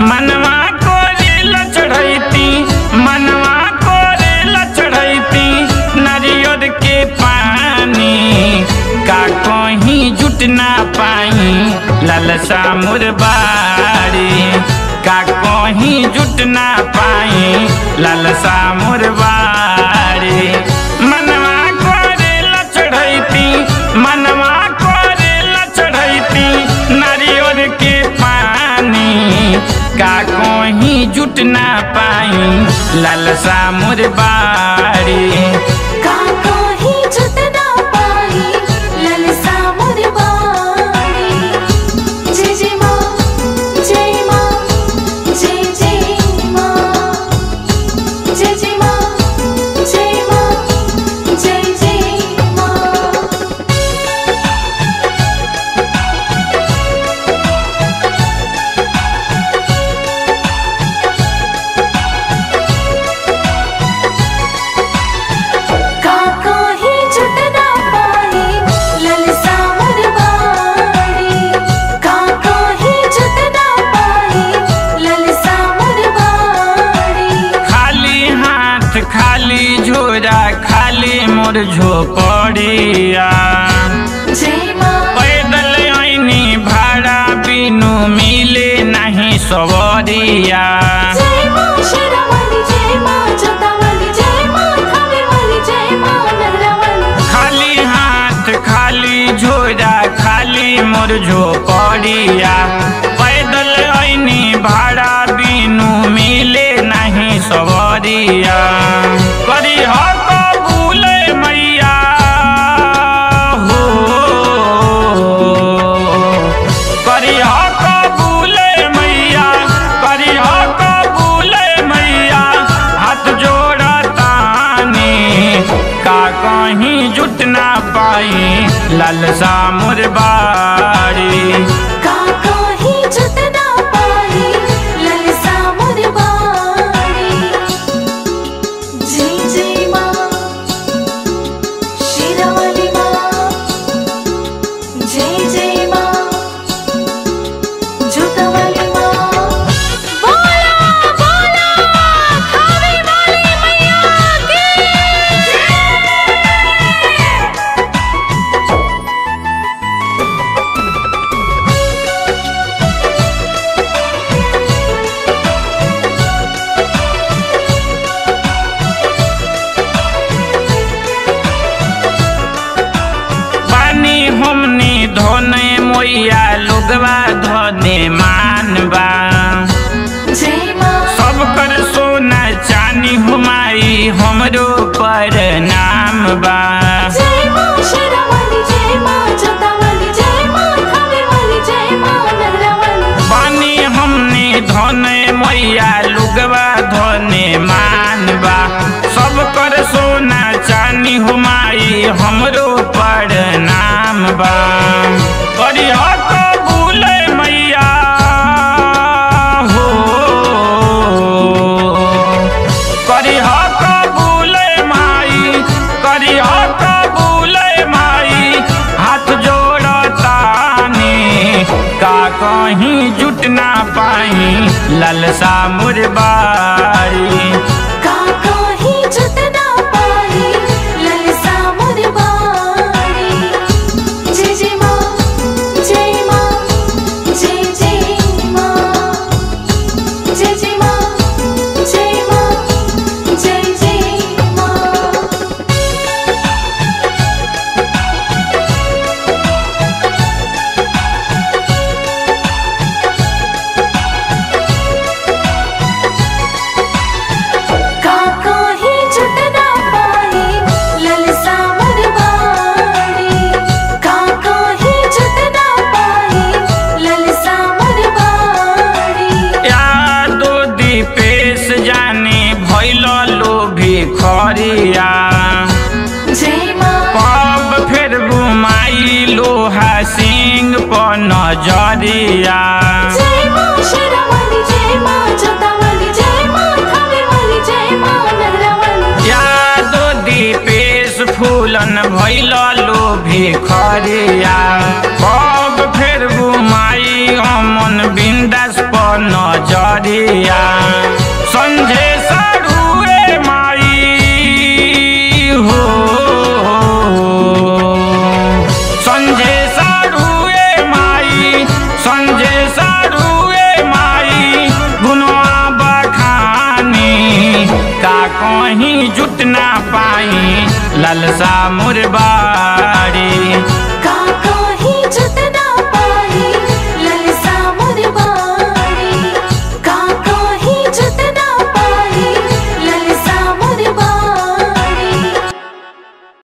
मनवा कोरेला चढ़ैती मनवा कोरेला चढ़ैती नारियल के पानी का कहीं जुट ना पाई लालसा मुरबारी का कहीं जुट ना पाई लालसा मुरबारी मनवा कोरेला चढ़ैती मनवा कोरेला चढ़ैती नारियल के पानी का कहीं जुट ना पाई लालसा मुरबारी का कहीं जुट ना पाई ललसा मुरबारी जय जय माँ जय माँ जय जय माँ जय जय माँ जय माँ जय जय माँ का कहीं जुट ना पाई ललसा मुरबारी का कहीं जुट ना पाई ललसा मुरबारी खाली हाथ खाली झोरा खाली मोर झोपड़िया जय माँ पैदल ऐनी भाड़ा बिनु मिले नहीं सवरिया जय माँ शेरावाली जय माँ जोतावाली जय माँ थानेवाली जय माँ नगरावाली खाली हाथ खाली झोरा खाली मोर झोपड़िया पैदल ऐनी भाड़ा बिनु मिले नहीं सवरिया करी हो कबूल मैया हो करी हो कबूल मैया करी हो कबूल मैया हाथ जोड़तानी का कहीं जुट ना पाई लालसा मुरबारी का कहीं जुट ना पाई ललसा मुरबारी जय जय माँ शेरावाली माँ जय जय माँ जोतावाली माँ बोला बोला खावे वाली मैया की पानी हमने धोने मोया लोगवा धोने मानबा जय माँ सब कर सोना चानी हुमाई हमरो पर नाम बा जय माँ शेरावाली जय माँ जोतावाली जय माँ थानेवाली जय माँ नगरावाली पानी हमने धोने मैया लुगवा धोने मानबा सब कर सोना चानी हुमाई हमरो पर नाम बा करी हो कबूल मैया हो करी हो कबूल माई करी हो कबूल माई हाथ जोड़तानी का कहीं जुट ना पाई ललसा मुरबारी का कहीं जुट ना पाई ललसा मुरबारी जय जय माँ जय माँ जय जय माँ जय जय माँ जय माँ जय जय माँ का कहीं जुट ना पाई ललसा मुरबारी का कहीं जुट ना पाई ललसा मुरबारी यादो दीपेश जाने भैल लोभी खरिया जय माँ कब फिर बुमाई लोहा सिंह पर नजरिया जय माँ शेरावाली जय माँ जोतावाली जय माँ थानेवाली जय माँ नगरावाली यादो दीपेश फूलन भैल लोभी खरिया कब